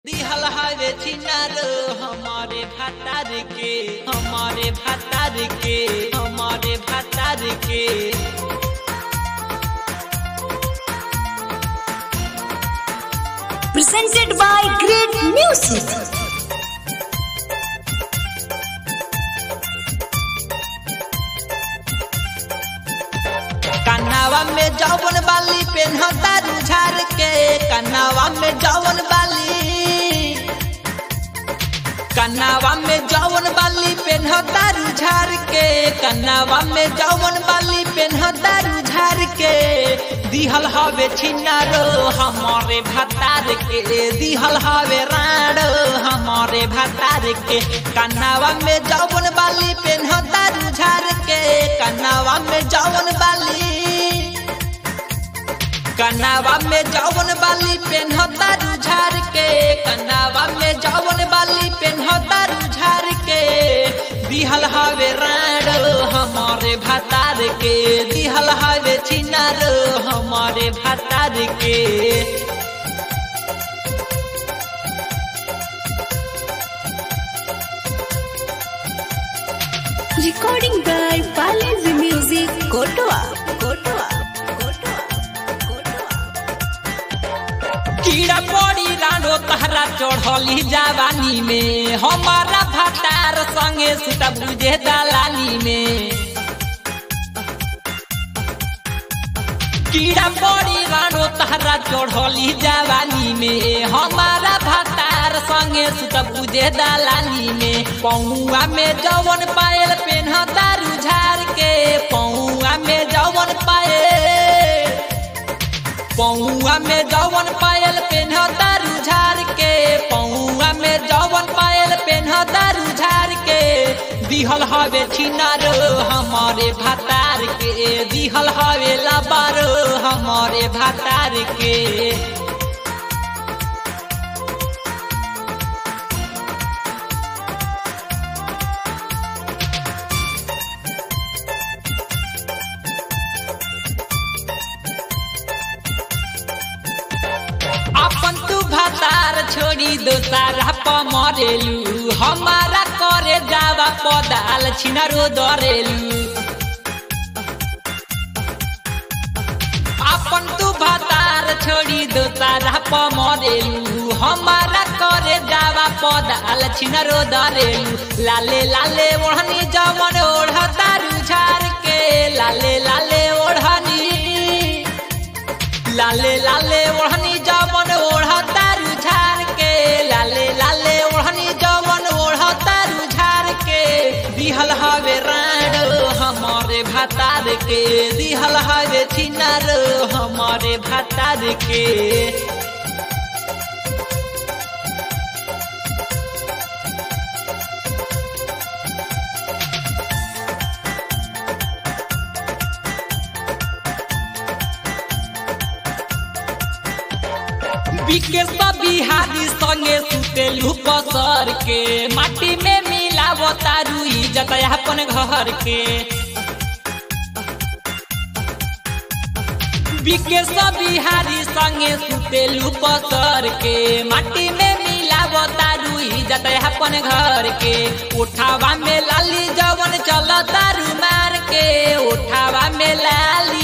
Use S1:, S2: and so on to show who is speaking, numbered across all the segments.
S1: दिहल हवे छिनार हमारे भातार के हमारे भातार के हमारे भातार के
S2: presented by Great Music.
S1: कन्नावा में जौवन बाली पेन्हता रुझार के कन्नावा में जौवन बाली कन्नावा में जौवन बाली पेन्हता रुझार के कन्नावा में जौवन बाली पेन्हता रुझार के दिहल हवे छिनारो हमारे भतार के दिहल हवे राणो हमारे भतार के कन्नावा में जौवन बाली पेन्हता रुझार के कन्नावा में जौवन बाली कन्नावा में जौवन बाली पेन्हता रुझार के कन्नावा में जौवन बाली पेन्हता रुझार के दिहल हवे राणो हमारे भतार के दिहल हवे छिनार हमारे भतार के
S2: Recording by Balance Music, Kotoa. Kotoa. Kotoa. Kotoa.
S1: कीड़ा पड़ी रानो तहरा चढ़ली जवानी में हमारा भतार संगे सुता बुझे दलानी में कीड़ा पड़ी रानो तहरा चढ़ली जवानी में हमारा भतार संगे सुत बुझे दलानी में पौआ में जवन पायल पेन्हता रुझार के पौआ में जवन पायल पौआ में जवन पायल पेन्हता रुझार के पौआ में जवन पायल पेन्हता रुझार के दिहल हवे छिनार हमारे भातार के दिहल हवे लबार हमारे भातार के अपन तू भातार छोड़ी दोसारा पमरेलू हमारा करे जावा पदाल छिनारो दरेलू अपन तू भातार छोड़ी दोसारा पमरेलू हमारा करे जावा पदाल छिनारो दरेलू लाले लाले ओढ़नी जमन ओढ़ता रुझार के लाले लाले ओढ़नी लाले लाले ओढ़नी जवन ओढ़ता रुझार के लाले लाले ओढ़नी जवन ओढ़ता रुझार के दिहल हवे राण हमारे भातार के दिहल हवे छिनार हमारे भातार के बिके सब बिहारी संगे सुतेलू पसर के माटी में मिलाव तारू इज्जत अपन घर के बिके सब बिहारी संगे सुतेलू पसर के माटी में मिलाव तारू इज्जत अपन घर के उठावा में लाली जवन चल तारू मार के उठावा में लाली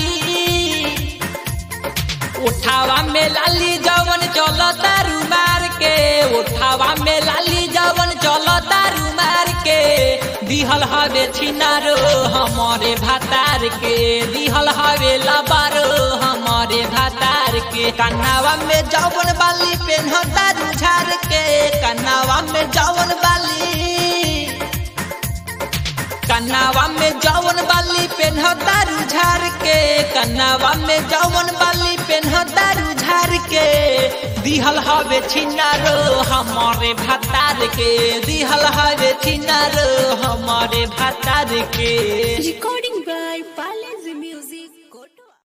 S1: उठावा में लाली जवन चल तारू मार के उठावा में लाली जवन चल तारू मार के दिहल हवे छिनारो हमारे भातार के दिहल हवे लबारो हमारे भातार के कन्नावा में जवन बाली पेन्हता रुझार के कन्नावा में जवन बाली कन्नावा में जवन बाली पेन्हता रुझार के कन्नावा में जवन बाली पेन्हता रुझार के दिहल हवे छिनारो हमारे भातार के दिहल हवे छिनारो हमारे भातार के
S2: Recording